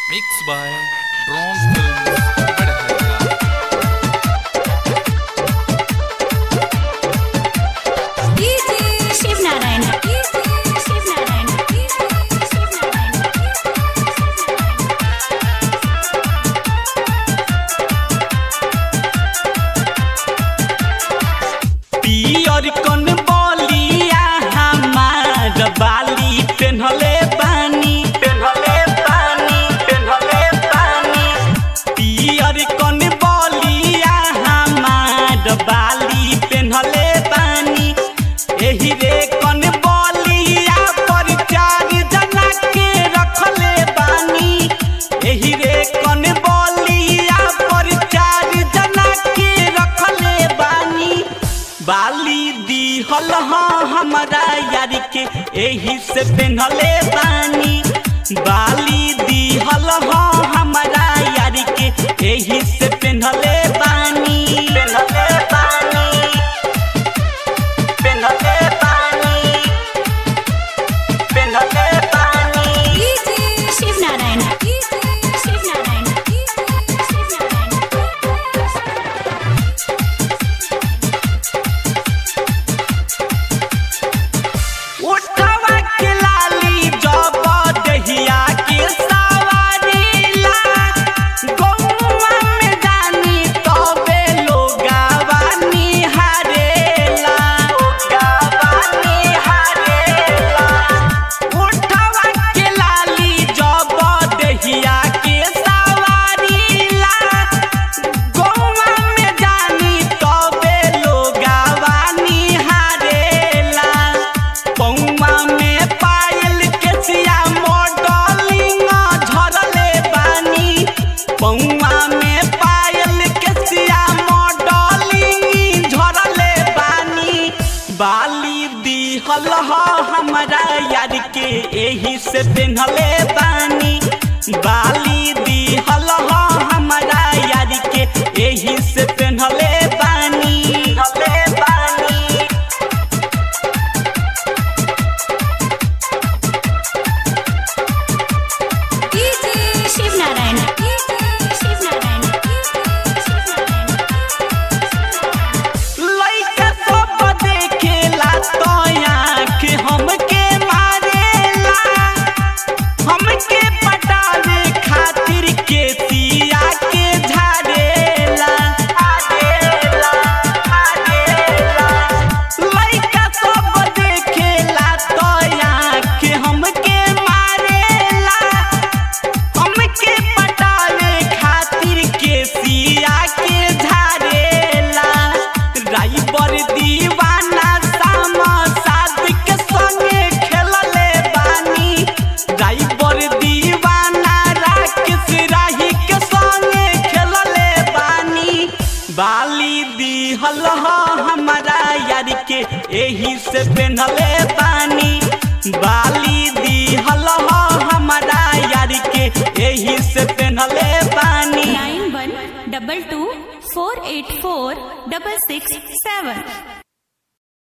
Mixed by Drone Films, Badhaya. DJ Shiv Narayana. DJ Shiv Narayana. DJ Shiv Narayana. पियर कन बलिया हमार बाली पेन्हले बानी पेन्हले बानी पेन्हले बानी पियर कन बलिया हमार बाली पेन्हले बानी एही रे कन बलिया पर चार जना के रखले बानी एही रे कन बलिया पर चार जना के रखले बानी बाली दिहल हाँ हमारा यार के एही से पेन्हले बानी बाली दिहल हाँ हमारा यार के एही से पेन्हले बानी पेन्हले बानी पेन्हले बानी पेन्हले बानी DJ Shiv Narayana. DJ Shiv Narayana. DJ Shiv Narayana. उठवा के लाली जब दहिया के सवारीला गौवा में जानी तबे लोगावा निहारेला लोगावा निहारेला उठवा के लाली जब दहिया के सवारीला गौवा में जानी तबे लोगावा निहारेला पौवा में पायल के सिया मॉडलिंग झरले बानी पौवा में पायल के सिया मॉडलिंग झरले बानी बाली दिहल ह हमरा यार के एही से पेन्हले बानी बाली दिहल ह हमरा यार के एही से पेन्हले बानी पेन्हले बानी DJ Shiv Narayana. DJ Shiv Narayana. DJ Shiv Narayana. लइका सब देखेला तो आँख हमके मारेला हमके पटावे खातिर के सिया के झाड़ेला झाड़ेला झाड़ेला लइका सब देखेला तो आँख हमके मारेला हमके पटावे खातिर के सिया के झारेला राइबर दीवाना सामा सादिक संगे खेलले बानी राइबर दीवाना राकेश राही के संगे खेलले बानी बाली दिहल ह हमारा यार के एही से पेन्हले बानी बाली दिहल ह हमारा यार के एही से पेन्हले बानी Nine one double two four eight four double six seven.